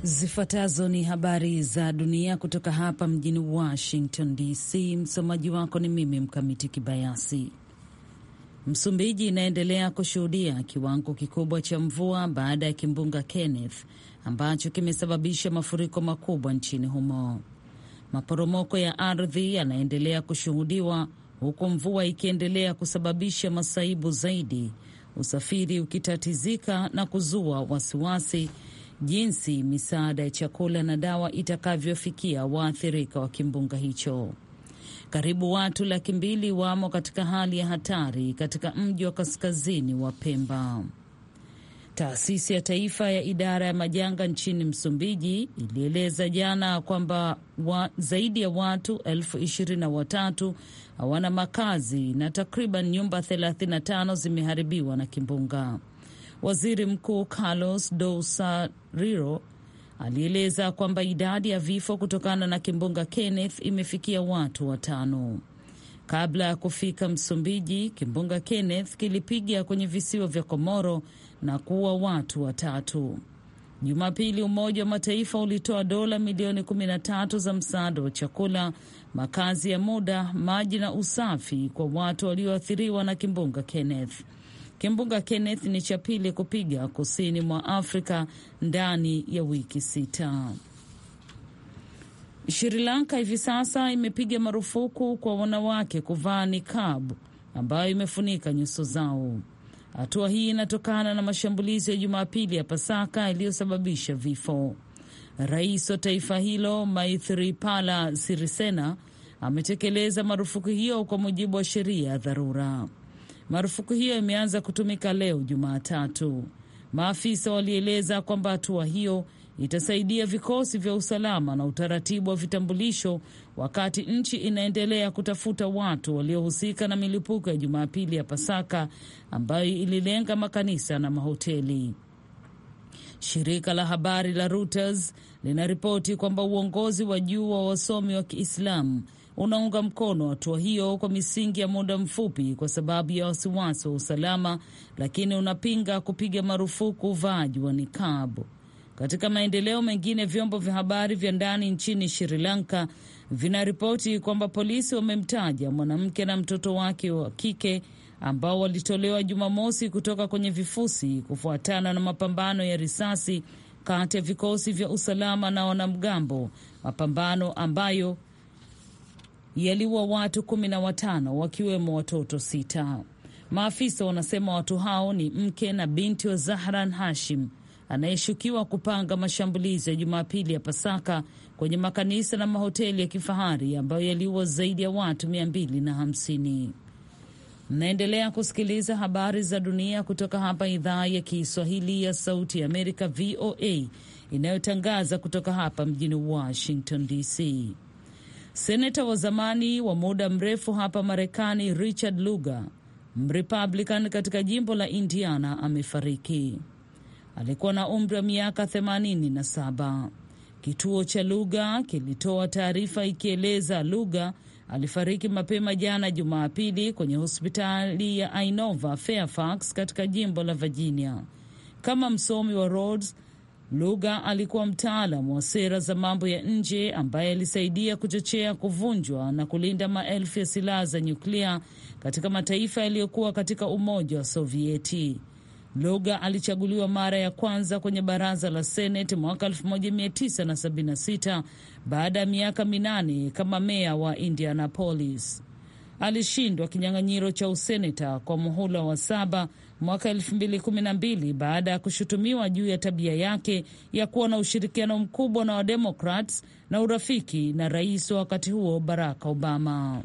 Zifuatazo ni habari za dunia kutoka hapa mjini Washington DC. Msomaji wako ni mimi Mkamiti Kibayasi. Msumbiji inaendelea kushuhudia kiwango kikubwa cha mvua baada ya kimbunga Kenneth ambacho kimesababisha mafuriko makubwa nchini humo. Maporomoko ya ardhi yanaendelea kushuhudiwa huku mvua ikiendelea kusababisha masaibu zaidi, usafiri ukitatizika na kuzua wasiwasi jinsi misaada ya chakula na dawa itakavyofikia waathirika wa kimbunga hicho. Karibu watu laki mbili wamo katika hali ya hatari katika mji wa kaskazini wa Pemba. Taasisi ya Taifa ya Idara ya Majanga nchini Msumbiji ilieleza jana kwamba wa zaidi ya watu elfu ishirini na watatu hawana makazi na takriban nyumba 35 zimeharibiwa na kimbunga. Waziri Mkuu Carlos Dousariro alieleza kwamba idadi ya vifo kutokana na kimbunga Kenneth imefikia watu watano. Kabla ya kufika Msumbiji, kimbunga Kenneth kilipiga kwenye visiwa vya Komoro na kuua watu watatu. Jumapili, Umoja wa Mataifa ulitoa dola milioni 13 za msaada wa chakula, makazi ya muda, maji na usafi kwa watu walioathiriwa na kimbunga Kenneth. Kimbunga Kenneth ni cha pili kupiga kusini mwa Afrika ndani ya wiki sita. Sri Lanka hivi sasa imepiga marufuku kwa wanawake kuvaa niqab ambayo imefunika nyuso zao. Hatua hii inatokana na mashambulizi ya Jumapili ya Pasaka yaliyosababisha vifo. Rais wa taifa hilo Maithripala Sirisena ametekeleza marufuku hiyo kwa mujibu wa sheria ya dharura. Marufuku hiyo imeanza kutumika leo Jumatatu. Maafisa walieleza kwamba hatua hiyo itasaidia vikosi vya usalama na utaratibu wa vitambulisho wakati nchi inaendelea kutafuta watu waliohusika na milipuko ya Jumapili ya Pasaka ambayo ililenga makanisa na mahoteli. Shirika la habari la Reuters linaripoti kwamba uongozi wa juu wa wasomi wa Kiislamu unaunga mkono hatua hiyo kwa misingi ya muda mfupi kwa sababu ya wasiwasi wa usalama, lakini unapinga kupiga marufuku uvaaji wa nikabu. Katika maendeleo mengine, vyombo vya habari vya ndani nchini Sri Lanka vinaripoti kwamba polisi wamemtaja mwanamke na mtoto wake wa kike ambao walitolewa Jumamosi kutoka kwenye vifusi kufuatana na mapambano ya risasi kati ya vikosi vya usalama na wanamgambo, mapambano ambayo yaliua watu kumi na watano wakiwemo watoto sita. Maafisa wanasema watu hao ni mke na binti wa Zahran Hashim anayeshukiwa kupanga mashambulizi ya Jumapili ya Pasaka kwenye makanisa na mahoteli ya kifahari ambayo yaliua zaidi ya watu mia mbili na hamsini. Mnaendelea kusikiliza habari za dunia kutoka hapa idhaa ya Kiswahili ya Sauti ya Amerika, VOA, inayotangaza kutoka hapa mjini Washington DC. Seneta wa zamani wa muda mrefu hapa Marekani Richard Lugar, Mrepublican katika jimbo la Indiana, amefariki. Alikuwa na umri wa miaka 87. Kituo cha Lugar kilitoa taarifa ikieleza Lugar alifariki mapema jana Jumapili kwenye hospitali ya Inova Fairfax katika jimbo la Virginia. Kama msomi wa Rhodes, Lugar alikuwa mtaalam wa sera za mambo ya nje ambaye alisaidia kuchochea kuvunjwa na kulinda maelfu ya silaha za nyuklia katika mataifa yaliyokuwa katika Umoja wa Sovieti. Lugar alichaguliwa mara ya kwanza kwenye baraza la Seneti mwaka 1976 baada ya miaka minane kama meya wa Indianapolis. Alishindwa kinyang'anyiro cha useneta kwa muhula wa saba mwaka 2012 baada ya kushutumiwa juu ya tabia yake ya kuwa na ushirikiano mkubwa na Wademokrats na urafiki na rais wa wakati huo Barack Obama.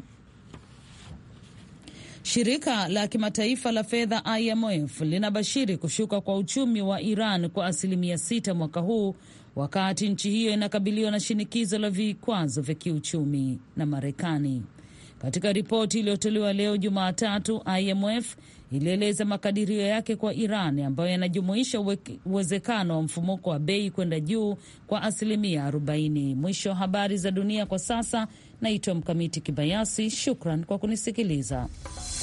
Shirika la kimataifa la fedha IMF linabashiri kushuka kwa uchumi wa Iran kwa asilimia sita mwaka huu wakati nchi hiyo inakabiliwa na shinikizo la vikwazo vya kiuchumi na Marekani. Katika ripoti iliyotolewa leo Jumatatu, IMF ilieleza makadirio yake kwa Iran ambayo yanajumuisha uwezekano wa mfumuko wa bei kwenda juu kwa asilimia 40. Mwisho wa habari za dunia kwa sasa. Naitwa Mkamiti Kibayasi, shukran kwa kunisikiliza.